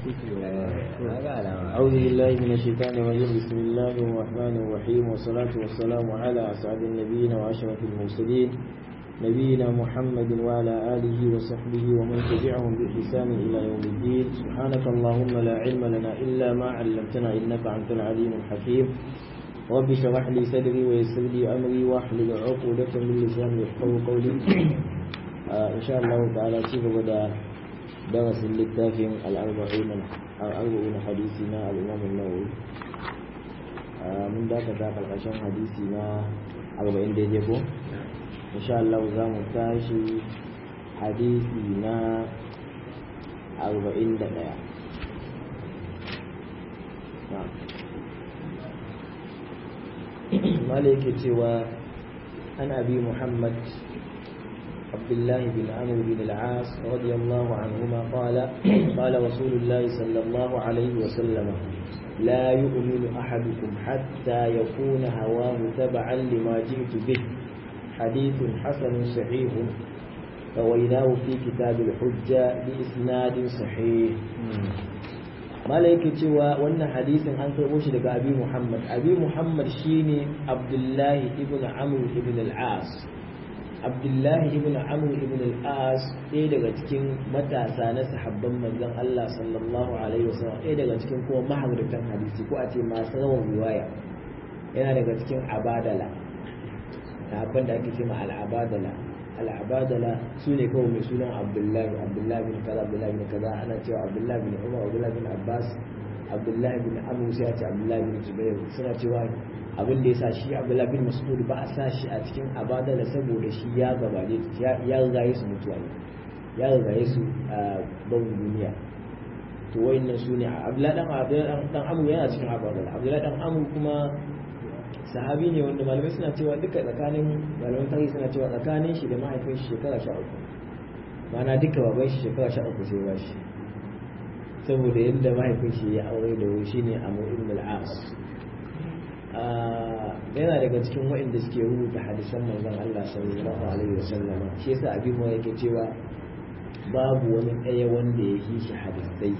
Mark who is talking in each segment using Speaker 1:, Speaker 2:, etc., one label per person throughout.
Speaker 1: أعوذ بالله من الشيطان الرجيم بسم الله الرحمن الرحيم والصلاة والسلام على أسعد النبيين وأشرف المرسلين نبينا محمد وعلى آله وصحبه ومن تبعهم بإحسان إلى يوم الدين سبحانك اللهم لا علم لنا إلا ما علمتنا إنك أنت العليم الحكيم رب اشرح لي صدري ويسر لي أمري واحلل عقدة من لساني يفقهوا قولي آه إن شاء الله تعالى كيف بدأ درس للتافهم الأربعين الأربعين حديثنا الإمام النووي من ذاك ذاك القشن حديثنا أربعين ديجيكو إن شاء الله زام تاشي حديثنا أربعين دقيقة نعم مالك سوى عن أبي محمد عبد الله بن عمرو بن العاص رضي الله عنهما قال قال رسول الله صلى الله عليه وسلم لا يؤمن أحدكم حتى يكون هواه تبعا لما جئت به حديث حسن صحيح رويناه في كتاب الحجة بإسناد صحيح malaiki cewa wannan hadisin an karɓo shi daga abi muhammad abi muhammad shine abdullahi ibn amr ibn al-as abdullahi ibn amr ibn al-as ɗaya daga cikin matasa na sahabban manzon Allah sallallahu alaihi wasallam ɗaya daga cikin kuma mahauratan hadisi ko a ce masu rawan riwaya yana daga cikin abadala sahabban da ake ce ma al-abadala al-abadala su ne kawai mai sunan abdullahi abdullahi bin kaza abdullahi bin kaza ana cewa abdullahi bin umar abdullahi bin abbas abdullahi bin amr sai a ce abdullahi bin zubair suna cewa abin da ya sa shi abdullahi bin mas'ud ba a sa shi a cikin abadala saboda shi ya gabaje ya rigaye su mutuwa ne ya rigaye su a ban duniya to wayannan su ne abdullahi dan abdullahi dan amr yana cikin abadala abdullahi dan amr kuma sahabi ne wanda malamai suna cewa duka tsakanin malaman tarihi suna cewa tsakanin shi da mahaifin shi shekara sha uku mana duka baban shi shekara sha uku sai ba shi saboda yadda mahaifin shi ya aure da wuri shine Amr ibn al-As yana daga cikin waɗanda suke rubuta hadisan manzon Allah sallallahu alaihi wasallama shi yasa abin mu yake cewa babu wani ɗaya wanda ya yi shi hadisai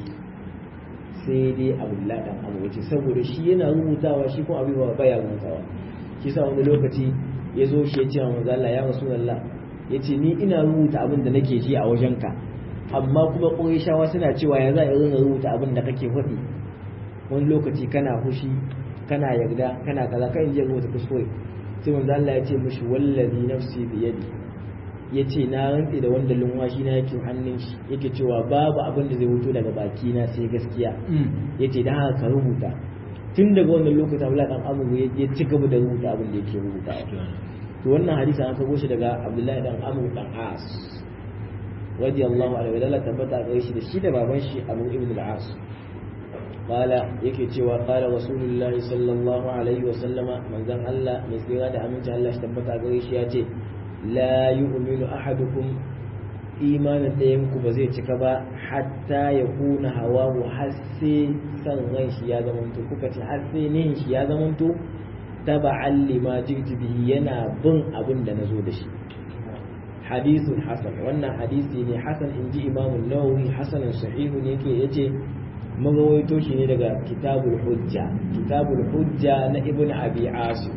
Speaker 1: sai dai abdullahi dan abu wace saboda shi yana rubutawa shi kuma abin ba baya rubutawa shi sa wani lokaci ya zo shi ya ce wa manzo Allah ya rasulullah ya ce ni ina rubuta abin da nake ji a wajenka amma kuma ƙurayshawa suna cewa ya za a rinka rubuta abin da kake faɗi wani lokaci kana fushi kana yarda kana kaza kai in je rubuta kuskure sai manzo Allah ya ce mishi wallazi nafsi bi yadi ya ce na rantse da wanda lumwashi na yake hannun shi yake cewa babu abin da zai wuto daga baki na sai gaskiya ya ce da haka ka rubuta tun daga wannan lokacin abu dan amuru ya ci gaba da rubuta abin da yake rubuta to wannan hadisi an kago shi daga abdullahi dan amuru dan as radiyallahu anhu da Allah tabbata ga shi da shi da baban shi abu ibn al-as qala yake cewa qala rasulullahi sallallahu alaihi wa sallama manzon Allah mai tsira da aminci Allah shi tabbata ga shi ya ce la yu'minu ahadukum imanin ɗayan ku ba zai cika ba hatta ya kuna hawahu har sai san ran shi ya zamanto kuka ce har sai nihin shi ya zamanto taba'an lima jitu bihi yana bin abin da nazo da shi hadisun hasan wannan hadisi ne hasan inji imamu nawawi hasanin sahihu ne yake yace magawaito shi ne daga kitabul hujja kitabul hujja na ibnu abi asim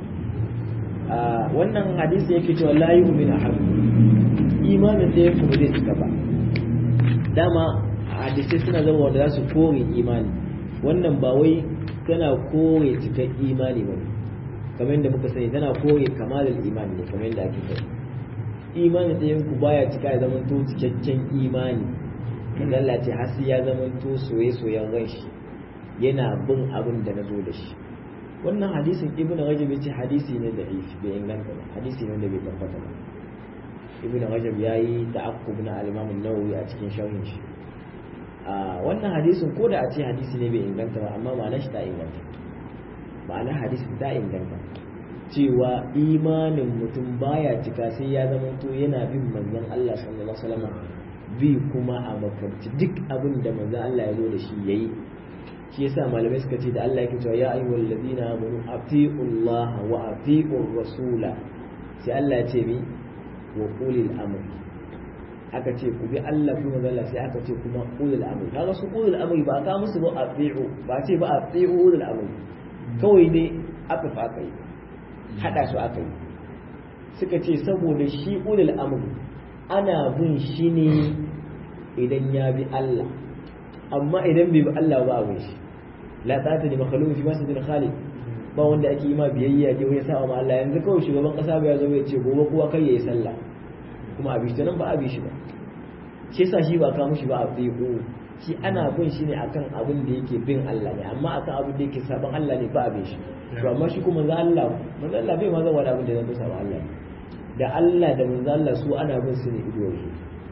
Speaker 1: wannan hadisi yake cewa la yu'min ahad imanin da yake ba zai cika ba dama hadisai suna zama wanda za su kore imani wannan ba wai tana kore cikar imani ba kamar yadda muka sani tana kore kamalin imani ne kamar yadda ake sani imanin da yanku baya cika ya zama to cikakken imani kan Allah ce har ya zama to soye-soyen ran shi yana bin abin da na zo da shi wannan hadisin ibn rajab yace hadisi ne da ifi bai inganta ba hadisi ne da bai tabbata ba ibn rajab yayi ta'aqqub na al-imam an-nawawi a cikin sharhin shi a wannan hadisin ko da a ce hadisi ne bai inganta ba amma ma'anar shi ta inganta ma'anar hadisin ta inganta cewa imanin mutum baya cika sai ya zama to yana bin manzon Allah sallallahu alaihi wasallam bi kuma a makarci duk abin da manzon Allah ya zo da shi yayi shi yasa malamai suka ce da Allah yake cewa ya ayyuhal ladina amanu atiullaha wa atiur rasula sai Allah ya ce mi wa qulil amr aka ce ku bi Allah kuma zalla sai aka ce kuma ulul amri kaga su ulul amri ba ka musu ba ati'u ba ce ba ati'u ulul amri kawai ne aka fa kai hada su aka yi suka ce saboda shi ulul amri ana bin shi ne idan ya bi Allah amma idan bai bi Allah ba abin shi la ta'ata li makhluqin fi masjidil khaliq ba wanda ake yi ma biyayya ke wani sa'a ma Allah yanzu kawai shugaban kasa ba ya zo ya ce gobe kowa kai yayi sallah kuma a bishi nan ba a bishi ba shi yasa shi ba ka mushi ba a tsiko shi ana bin shi ne akan abin da yake bin Allah ne amma akan abin da yake saban Allah ne ba a bin shi to amma shi kuma manzo Allah manzo Allah bai ma zan wani abin da zan saban Allah ne da Allah da manzo Allah su ana bin su ne ido shi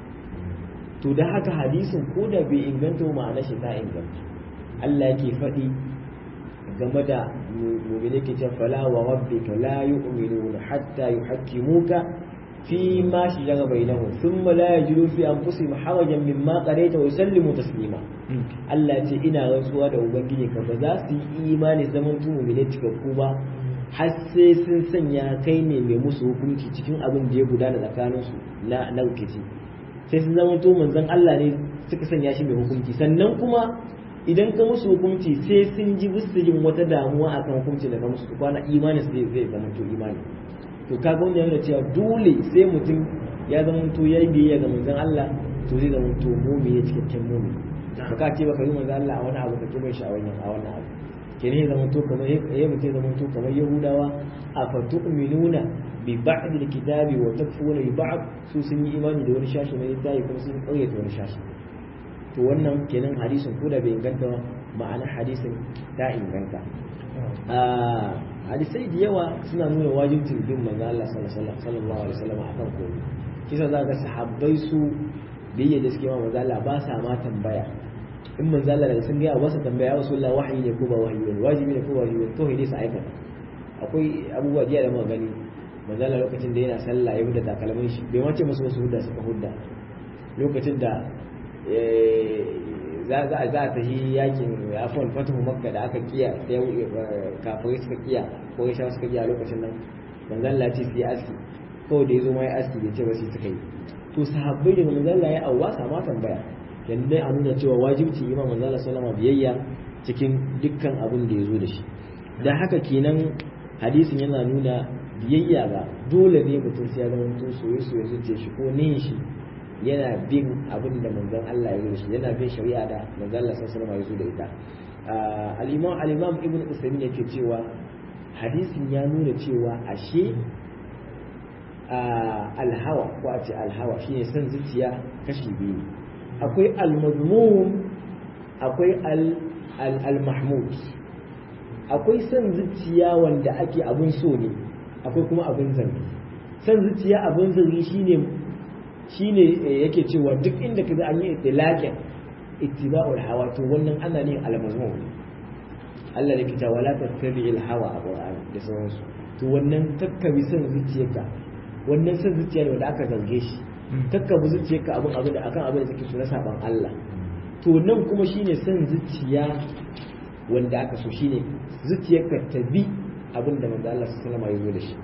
Speaker 1: to da haka hadisin ko da bai inganta ma'ana shi ta inganta Allah yake faɗi game da mu'mini ke ce fala wa rabbika la yu'minuna hatta yuhaqqimuka fi ma shajara bainahum thumma la yajidu fi anfusihim harajan mimma qadaita wa yusallimu taslima Allah ce ina rantsuwa da ubangiji ka ba za su yi imani zaman tu mu'mini cikakku ba har sai sun sanya kai ne mai musu hukunci cikin abin da ya gudana tsakaninsu na na rikici sai sun zama to manzon Allah ne suka sanya shi mai hukunci sannan kuma idan ka musu hukunci sai sun ji musu jin wata damuwa akan hukunci da ka musu su kwana imani zai zai zama to imani to ka ga wannan yana cewa dole sai mutum ya zama to yayi biyayya ga manzon Allah to zai zama to mu'mini cikakken mu'mini ba ka ce baka yi manzon Allah a wani abu ka kibai shi a wannan a wannan abu kenan ya zama to kamar ya mutum ya zama to kamar yahudawa a fatu'minuna bi ba'd al-kitabi wa takfuruna bi ba'd su sun yi imani da wani shashi na littafi kuma sun ƙaryata wani shashi to wannan kenan hadisin ko da bai inganta ba ma'ana hadisin ta inganta hadisai da yawa suna nuna wajibcin bin manzo Allah sallallahu alaihi wasallam akan komai kisa za ga sahabbai su biyayya da suke ma manzo Allah ba sa ma tambaya in manzo Allah daga sun ga wasu tambaya wasu Allah wahayi ne ko ba wahayi ne wajibi ne ko ba wajibi ne kawai dai su aikata akwai abubuwa da muka gani manzo Allah lokacin da yana sallah ya huda takalmin shi bai wace musu wasu hudda suka hudda lokacin da za a za ta yi yakin afon fatahu makka da aka kiya sai kafirai suka kiya ko ya suka kiya lokacin nan manzo Allah ce su yi aski kawai da ya zo ma ya aski bai ce ba sai suka yi to sahabbai daga manzo Allah ya awwa sama tambaya yanda dai a nuna cewa wajibci imam manzo Allah sallama biyayya cikin dukkan abin da ya zo da shi dan haka kenan hadisin yana nuna biyayya ga dole ne mutum sai ya zama mutum soye soye zuciya shi ko ne shi yana bin abin da manzon Allah ya yi shi yana bin shari'a da manzon Allah sallallahu alaihi wasallam ya zo da ita al-imam al-imam ibn usaymin yake cewa hadisin ya nuna cewa ashe alhawa ko a ce alhawa shine son zuciya kashi biyu akwai al-mazmum akwai al-mahmud akwai son zuciya wanda ake abin so ne akwai kuma abin zargi son zuciya abin zargi shine shine yake cewa duk inda kaga an yi itlaqin ittiba'ul hawa to wannan ana ne al-mazmum Allah ne kita wala tattabi'il hawa a Qur'ani da sauransu to wannan takkabi son zuciyarka wannan son zuciya ne wanda aka zarge shi takkabi zuciyarka abin abin da akan abin da take so na saban Allah to nan kuma shine son zuciya wanda aka so shine zuciyarka ta bi abin da manzo Allah sallallahu alaihi wasallam ya zo da shi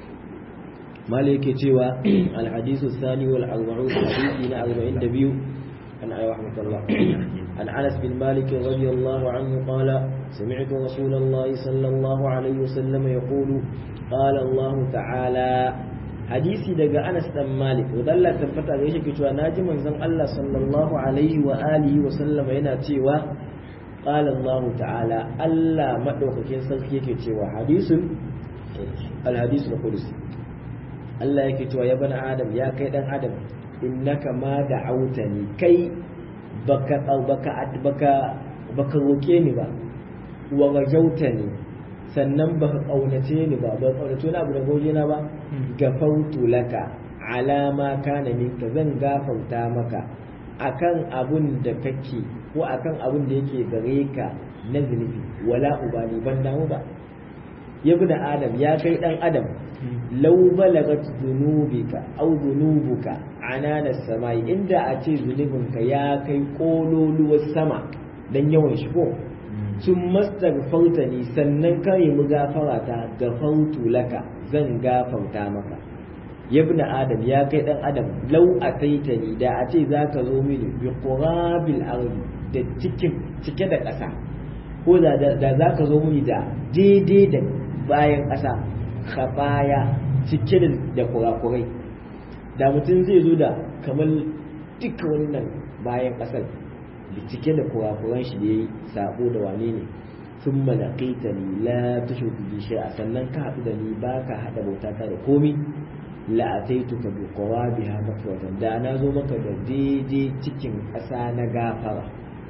Speaker 1: malai yake cewa alhadisu sani wal arba'un hadisi na 42 an ayi rahmatullah an Anas bin Malik radiyallahu anhu qala sami'tu Rasulullah sallallahu alaihi wasallam yaqulu qala Allah ta'ala hadisi daga Anas dan Malik wadalla tabbata ga shi cewa naji manzon Allah sallallahu alaihi wa alihi wa sallam yana cewa qala Allah ta'ala Allah madaukakin sarki yake cewa hadisun al-hadisul qudsi Allah yake cewa ya bani Adam ya kai dan Adam innaka ma da'autani kai baka baka baka baka roke ni ba wa gajautani sannan baka kaunace ni ba ba kaunace ni abu da goje na ba gafautu laka alama kana minka zan gafarta maka akan abun da kake ko akan abun da yake gare ka na zunubi wala ubani ban damu ba ya bi adam ya kai dan adam lau balagat zunubika au zunubuka anana samai inda a ce zunubinka ya kai kololuwar sama dan yawan shi ko sun mastaghfarta ni sannan ka yi mu gafara ta gafartu laka zan gafarta maka yabna adam ya kai dan adam law ataitani da a ce zaka zo mini bi qurabil ardi da cikin cike da ƙasa ko da da zaka zo mini da daidai da bayan ƙasa khabaya cike da kurakurai da mutum zai zo da kamar duka wannan bayan ƙasar da cike da kurakuran shi da yayi sabo da wane ne sun malaƙaita ni la ta shuku bi a sannan ka haɗu da ni ba ka haɗa bauta ta da komi la ataitu ka bi qawa biha mafwatan da na zo maka da daidai cikin ƙasa na gafara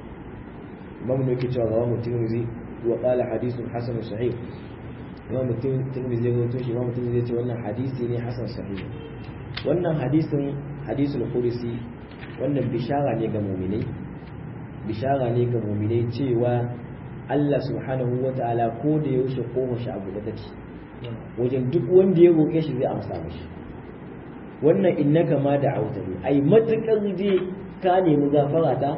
Speaker 1: imam ne yake cewa rawahu tirmidhi wa qala hadithun hasan sahih imam tirmidhi ya rawaito shi imam tirmidhi ya ce wannan hadisi ne hasan sahih wannan hadisin hadisul qudsi wannan bishara ne ga mu'minai bishara ne ga mu'minai cewa Allah subhanahu wa ta'ala ko da yaushe koma shi abu da take wajen duk wanda ya roƙe shi zai amsa mashi wannan innaka ma da auta ne ai matukar dai ka nemi gafara ta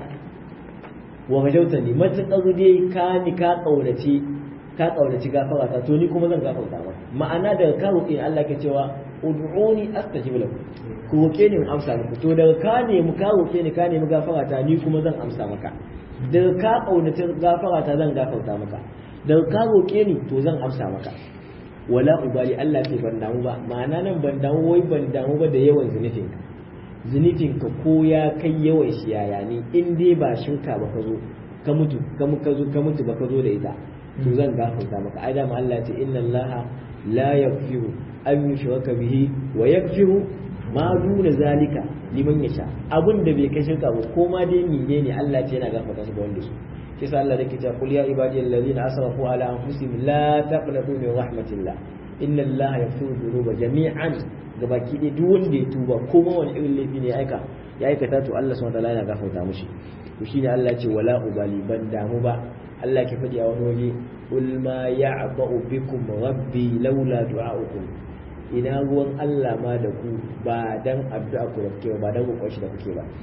Speaker 1: wa majauta ne matukar dai ka ni ka kaunaci ka kaunaci gafara ta to ni kuma zan gafarta maka ma'ana daga ka roƙe Allah ke cewa ud'uni astajib lakum ku roƙe ni in amsa muku to daga ka nemi ka roƙe ni ka nemi gafara ta ni kuma zan amsa maka daga ka kaunaci gafara ta zan gafarta maka daga ka roƙe ni to zan amsa maka wala ubali Allah ce ban damu ba ma'ana nan ban damu wai ban damu ba da yawan zunufin ka zunufin ka ko ya kai yawan shi yaya ne in dai ba shinka ba ka zo ka mutu ka ka zo ka mutu ba ka zo da ita to zan gafarta maka ai da Allah ce inna Allah la yaghfiru an yushraka bihi wa yaghfiru ma duna zalika liman yasha abun da bai kai shirka ba ko ma dai mine ne Allah ce yana gafarta su ga wanda su shi sa Allah yake cewa qul ya ibadiyal ladina asrafu ala anfusihim la taqnatu min rahmatillah inna Allah yaghfiru dhunuba jami'an gabaki dai duk wanda ya tuba ko ma wani irin laifi ne ya aika ya aikata to Allah subhanahu wa ta'ala yana gafarta mushi to shine Allah ce wala ubali ban damu ba Allah ke faɗi a wani waje qul ma ya'ba'u bikum rabbi laula du'a'ukum ina ruwan Allah ma da ku ba dan addu'a ku da kuke ba dan roƙon shi da kuke ba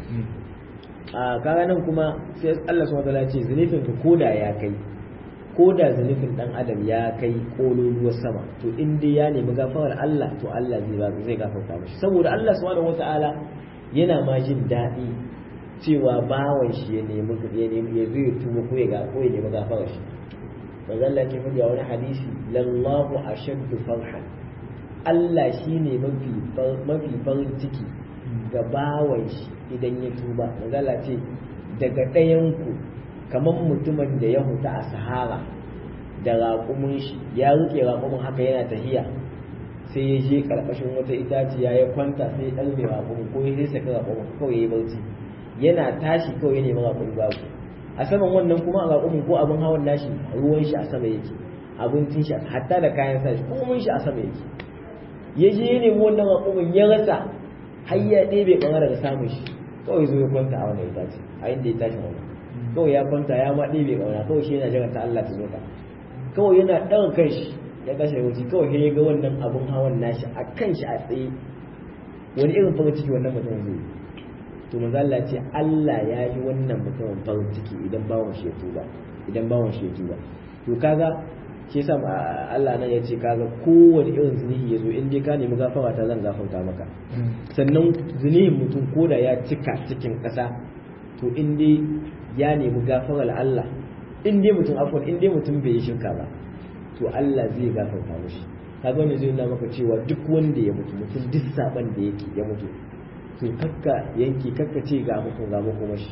Speaker 1: a kaga nan kuma sai Allah subhanahu wataala ce zunufin ka koda ya kai koda zunufin dan adam ya kai kololuwar sama to in dai ya nemi gafarar Allah to Allah zai ba zai gafarta mishi saboda Allah subhanahu wataala yana ma jin daɗi cewa bawan shi ya nemi ya nemi ya zai tuba ko ya ga ko ya nemi gafarar shi manzo Allah ke faɗi a wani hadisi lallahu ashaddu farhan Allah shi ne mafi farin ciki ga bawan shi idan ya tuba magana ce daga ɗayanku kamar mutumin da ya huta a sahara da raƙumin shi ya rike raƙumin haka yana tahiya sai ya je ƙarƙashin wata itaciya ya kwanta sai ya ɗalme raƙumin ko ya saka raƙumin kawai ya yi barci yana tashi kawai ya nemi raƙumin babu a saman wannan kuma a raƙumin ko abin hawan nashi ruwan shi a sama yake abincin shi hatta da kayan sa shi komai shi a sama yake ya je ya nemi wannan raƙumin ya rasa har ya ɗebe ɓangare daga samun shi kawai zo ya kwanta a wannan itace a inda ya tashi wannan kawai ya kwanta ya ma ɗebe ƙauna kawai shi yana jiran ta Allah ta zo ta kawai yana ɗaga kan shi ya kashe wuce kawai sai ya ga wannan abun hawan nashi a kan shi a tsaye wani irin farin ciki wannan mutum zai to manzo Allah ce Allah ya yi wannan mutumin farin ciki idan bawon shi ya tuba idan bawon shi ya tuba to kaga shi yasa Allah nan ya ce kaga kowane irin zunubi ya zo in dai ka nemi gafara ta zan gafarta maka sannan zunubin mutum koda ya cika cikin ƙasa to in dai ya nemi gafarar Allah in dai mutum afwan in dai mutum bai yi shirka ba to Allah zai gafarta mishi kaga wannan zai nuna maka cewa duk wanda ya mutu mutum duk saban da yake ya mutu to kakka yanki kakka ce ga mutum ga makomashi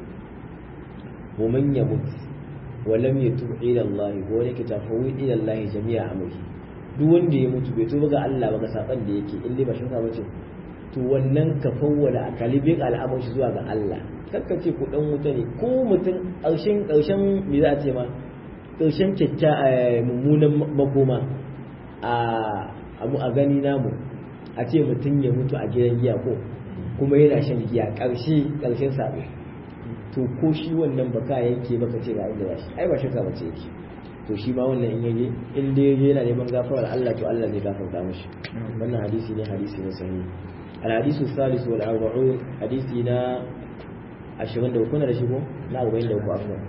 Speaker 1: wa man yamut ولم يتوب الى الله ko yake tafawi ila Allah jami'a amri duk wanda ya mutu bai tuba ga Allah ba ga saban da yake in dai ba shirka bace to wannan ka fawwala kalibin al'amur shi zuwa ga Allah kakka ce ku dan wuta ne ko mutum karshen karshen me za a ce ma karshen kyakkya mummunan makoma a abu a gani namu a ce mutum ya mutu a gidan giya ko kuma yana shan giya karshe karshen sabo to ko shi wannan baka yanke baka ce ga inda shi ai ba shirka bace yake to shi ma wannan in yaje in dai yaje yana neman gafarar Allah to Allah zai gafarta mishi wannan hadisi ne hadisi ne sahihi al hadisu salis wal arba'un hadisi na 20 da kuna da shi ko na 40 da ku afwan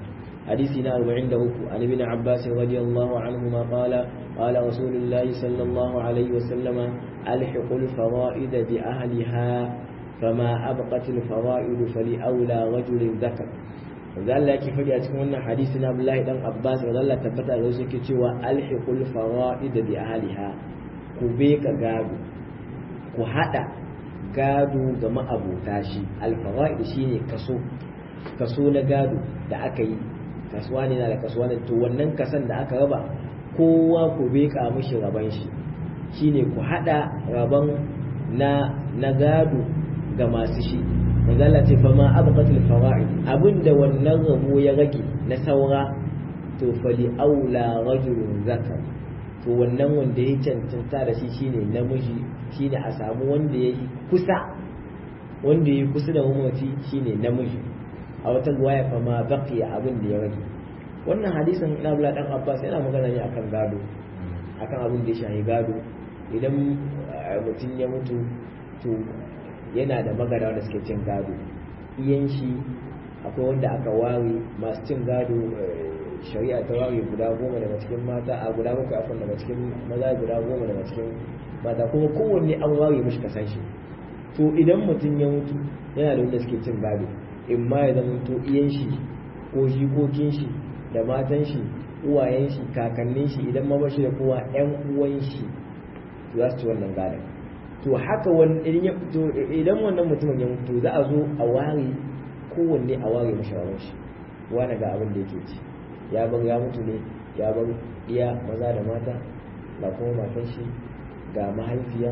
Speaker 1: حديثنا 43 عن ابن عباس رضي الله عنهما قال قال رسول الله صلى الله عليه وسلم ألحق الفرائد بأهلها فما أبقت الفرائد فلأولى رجل ذكر zalla yake faɗi a cikin wannan hadisi na Abdullahi dan Abbas da Allah tabbata da yake cewa alhiqul fara'id bi ahliha ku be ka gado ku hada gado ga ma'abota shi al-fara'id shine kaso kaso na gado da aka yi kasuwa ne na da kasuwa ne to wannan kasan da aka raba kowa ku be ka mishi raban shi shine ku hada raban na na gado ga masu shi manzala ce fa ma abqatul fawaid abinda wannan rabo ya rage na saura to fali aula rajulun zakar to wannan wanda ya cancanta da shi shine namiji shine a samu wanda ya kusa wanda ya kusa da mamaci shine namiji a wata ruwaya fa ma baqiya abin da ya rage wannan hadisin na Abdullah dan Abbas yana magana ne akan gado akan abin da ya shahi gado idan mutum ya mutu to yana da magana da suke cin gado iyan shi akwai wanda aka ware masu cin gado shari'a ta ware guda goma daga cikin mata a guda bakwai akwai daga cikin maza guda goma daga cikin mata kuma kowanne an ware mishi kasan shi to idan mutum ya mutu yana da wanda suke cin gado in ma ya zama to iyan shi ko jikokin shi da matan shi uwayen shi kakannin shi idan ma bashi da kowa yan uwan shi za su ci wannan gadon to haka idan wannan mutumin ya mutu za a zo a ware kowanne a ware mashawarar shi wani ga abin da yake ci ya bar ya mutu ne ya bar iya maza da mata ga kuma matan shi ga mahaifiya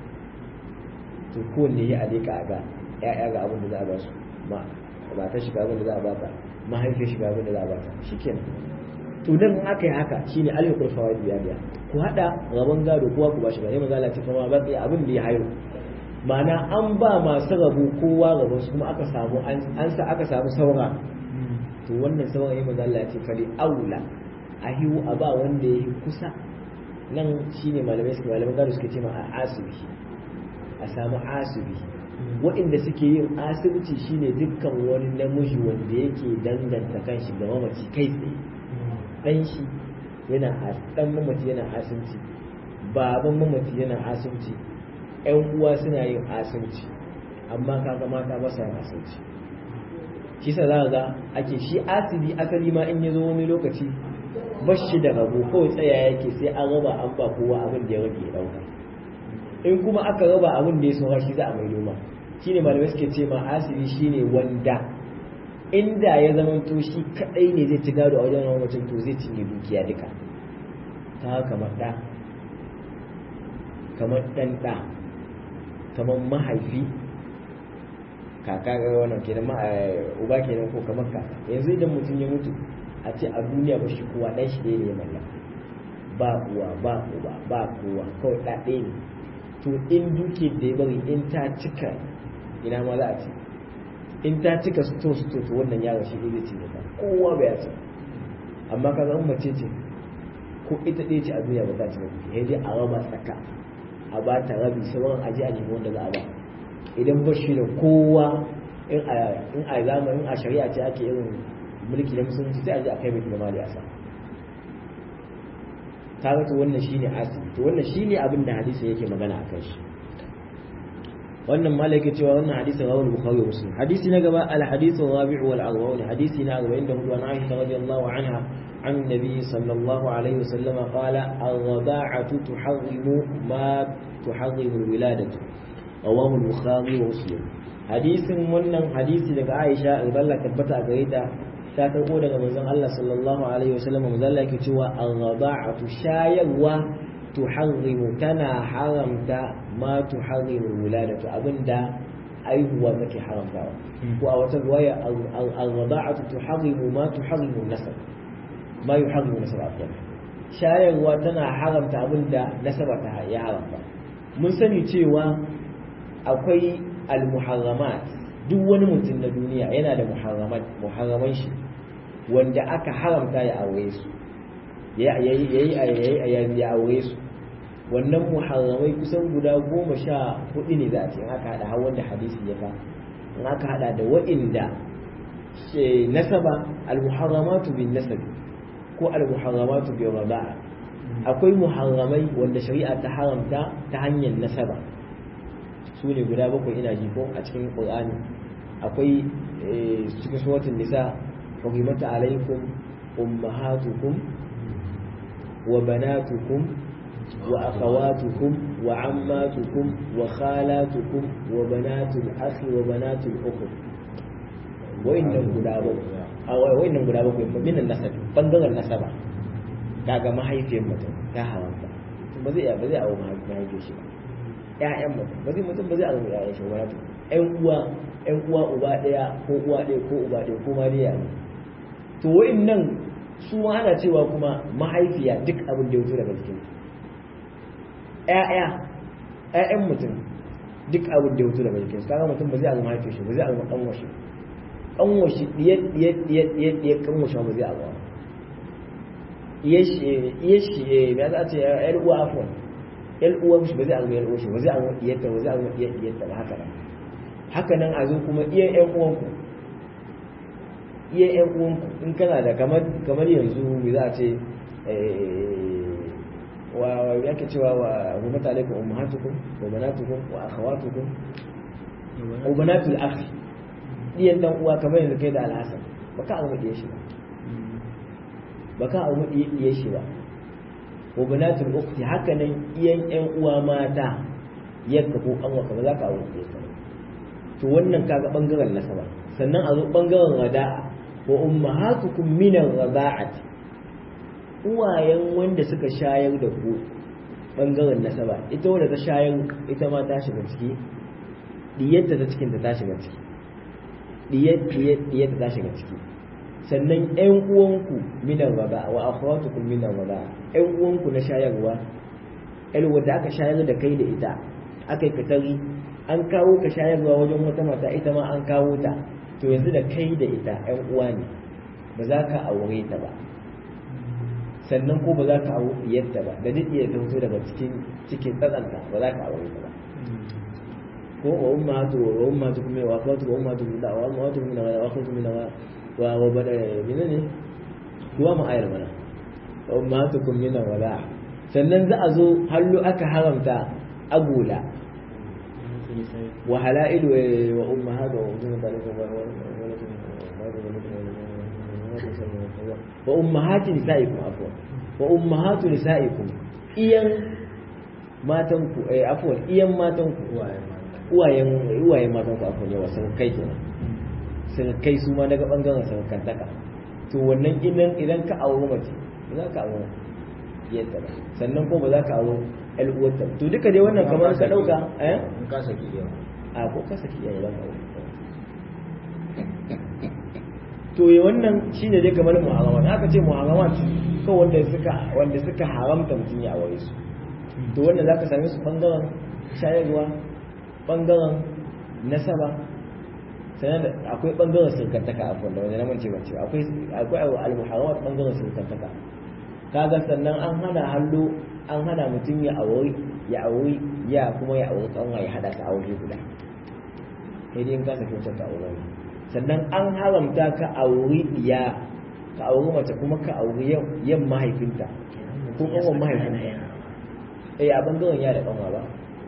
Speaker 1: to kowanne ya alika ga ya'ya ga abin da za a ba su matan shi ga abin da za a ba ta mahaifiyar shi ga abin da za a ba ta shikenan to dan aka yi haka shine alhukul fawaid biya biya ku hada rabon gado kowa ku bashi gane maza lati kuma ba tsaye abin da ya hayo ma'ana an ba masu rabu kowa rabon su kuma aka samu an sa aka samu saura to wannan sauran yayin maza lati fali aula a hiwu a ba wanda ya yi kusa nan shine malamai suke malamai gado suke cewa a asibi a samu asibi waɗanda suke yin asibiti shine dukkan wani namiji wanda yake danganta kanshi ga mamaci kai tsaye ɗan shi yana ɗan mamaci yana asibiti baban mamaci yana asibiti ƴan uwa suna yin asibiti amma kaga mata ba sa yin asibiti shi sa za ga ake shi asibi asali ma in ya zo wani lokaci ba shi da rabo kawai tsaya yake sai an raba an ba kowa abin da ya rage ɗauka in kuma aka raba abin da ya saura shi za a mai noma shine malamai suke ce ma asibi shine wanda inda ya zama to shi kadai ne zai ci gado a wajen mutum to zai cinye dukiya duka ta kamar da kamar dan da kamar mahaifi kaka ga wannan kenan ma uba kenan ko kamar kaka yanzu idan mutum ya mutu a ce a duniya ba shi kowa dan shi ne ya mallaka ba uwa ba uba ba kowa kawai da ɗaya ne to in duke da ya bari in ta cika ina ma za a ce in ta cika sto sto to wannan yaro shi zai ci ba kowa bai ci amma ka zama mace ce ko ita ɗaya ce a duniya ba za ta ci ya je a raba tsaka a ba ta rabi sauran aji a nemi wanda za a ba idan ba shi da kowa in a zamanin a shari'a ce ake irin mulki na musulunci sai a je a kai mai mali a sa kaga to wannan shine asiri to wannan shine abin da hadisi yake magana akan shi wannan malaka cewa wannan hadisin rawal bukhari wa muslim hadisi na gaba al hadithu rabi'u wal arba'un hadisi na gaba inda hudu an aisha radiyallahu anha عن النبي صلى الله عليه وسلم قال الرضاعة تحرم ما تحرم الولادة رواه البخاري ومسلم حديث wannan hadisi daga Aisha Allah tabbata gare ta ta karbo daga manzon Allah sallallahu alaihi wasallam manzon Allah yake cewa ar-rada'atu shayarwa tuharrimu tana haramta ma tuharrimu wuladatu abinda aihuwa take haramtawa ko a wata riwaya ar-rada'atu tuharrimu ma tuharrimu nasab ma yuharrimu nasab afwan shayarwa tana haramta abinda nasaba ta ya haramta mun sani cewa akwai al-muharramat duk wani mutum na duniya yana da muharraman shi wanda aka haramta ya aure su ya ya aure su wannan muharramai kusan guda goma sha hudu ne za a ce in aka hada har wanda hadisi ya ka in aka hada da wa'inda nasaba al-muharramatu bin nasabi ko al-muharramatu bi raba'a akwai muharramai wanda shari'a ta haramta ta hanyar nasaba su ne guda bakwai ina ji ko a cikin qur'ani akwai cikin suratul nisa hurrimata alaikum ummahatukum wa banatukum wa akhawatukum wa ammatukum wa khalatukum wa banatul akhi wa banatul ukht wa'annan guda bakwai a wa'annan guda bakwai minan nasabi bangaren nasaba kaga mahaifiyar mutum ta haramta ba zai ba zai awo mahaifiyar shi ba ƴaƴan mutum ba zai mutum ba zai awo ƴaƴan shi ba ƴan uwa ƴan uwa uba ɗaya ko uwa ɗaya ko uba ɗaya ko ma dai ne to wa'annan su ma ana cewa kuma mahaifiya duk abin da ya fito daga cikin ƴaƴa ƴaƴan mutum duk abin da ya fito daga cikin kaga mutum ba zai awo mahaifiyar shi ba zai awo ƙanwar shi ƙanwar shi ɗiyar ɗiyar ɗiyar ɗiyar ɗiyar ƙanwar shi ba zai awo yashi ya za a ce yar uwa afon yar uwa shi ba zai alma yar uwa shi ba zai alma iyarta ba zai alma iyarta ba haka nan haka nan a zo kuma iyan yan uwanku iyan yan uwanku in kana da kamar kamar yanzu me za a ce wa yake cewa wa rumata alaikum ummahatukum wa banatukum wa akhawatukum wa banatul akhi iyan dan uwa kamar yanzu kai da alhasan baka alma iyar shi ba ba ka abu iya shi ba wa banatul ukhti haka nan iyan yan uwa mata yadda ko an waka ba za ka abu iya ba to wannan kaga bangaren nasaba sannan a zo bangaren rada'a wa ummahatukum min ar-rada'ati uwayen wanda suka shayar da ku bangaren nasaba ita wanda ta shayar ita ma ta shiga ciki diyarta ta cikin ta ta shiga ciki diyar diyar diyar ta shiga ciki sannan ƴan uwanku minan raba wa akhawatukum minan raba ƴan uwanku na shayarwa ƴan wanda aka shayar da kai da ita aka yi katari an kawo ka shayarwa wajen wata mata ita ma an kawo ta to yanzu da kai da ita ƴan uwa ne ba za ka aure ta ba sannan ko ba za ka aure diyarta ba da duk iya ta fito daga cikin cikin tsatsanta ba za ka aure ta ba ko wa ummatu wa ummatu kuma wa akhawatu wa ummatu min wa ummatu min wa akhawatu min wa wa bada menene kuwa mu ayar mana wa ummatukum min wala sannan za a zo hallu aka haramta agula wa halailu wa ummahatu wa ummatu wa ummahatu nisaikum afwan wa ummahatu nisaikum iyan matanku eh afwan iyan matanku uwayen uwayen matanku afwan yawa sun kai kenan sun kai su ma daga bangaren sarkantaka to wannan idan idan ka auri mace ba za ka auri yadda ba sannan ko ba za ka auri al'uwarta to duka dai wannan kamar ka dauka eh
Speaker 2: in ka saki iya
Speaker 1: a ko ka saki iyaye za ka auri to yi wannan shine dai kamar muharramat aka ce muharramat ko wanda suka wanda suka haramta mutum ya aure su to wannan zaka same su bangaren shayarwa bangaren nasaba sannan da akwai bangaren sirkantaka a wanda wanda na mance ba cewa akwai akwai al-muharramat bangaren sirkantaka kaga sannan an hana hallo an hana mutum ya auri ya auri ya kuma ya auri kanwa ya hada ta aure guda sai dai in ka saki wancan ta aure sannan an haramta ka auri ya ka auri mace kuma ka auri yan mahaifinta ko kanwan mahaifinta eh a bangaren ya da kanwa ba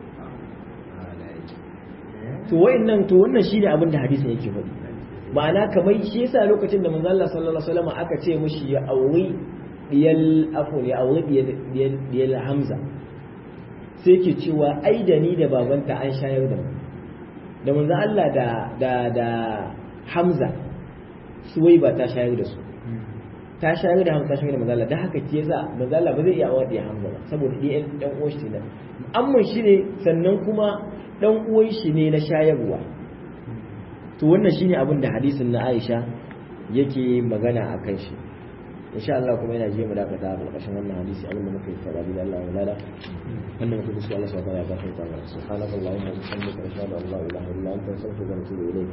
Speaker 1: to wayannan to wannan shine abin da hadisin yake faɗi ma'ana kamar shi yasa lokacin da manzo Allah sallallahu alaihi wasallam aka ce mishi ya auri diyal afun ya auri diyal diyal Hamza sai yake cewa ai da ni da babanta an shayar da mu da manzo Allah da da da Hamza suwai ba ta shayar da su ta shayar da Hamza ta shayar da manzo Allah da haka ce yasa manzo Allah ba zai iya aure da Hamza ba saboda dai dan uwan shi ne amma shi ne sannan kuma dan uwan shi ne na shayarwa to wannan shine abin da hadisin na Aisha yake magana akan shi insha Allah kuma yana je mu dakata a ƙarshen wannan hadisi abin da muka yi fara da Allah wala wannan muka bisu Allah subhanahu wa ta'ala ya gafarta mana subhanakallahumma wa bihamdika ashhadu an la ilaha illa anta astaghfiruka wa atubu ilayk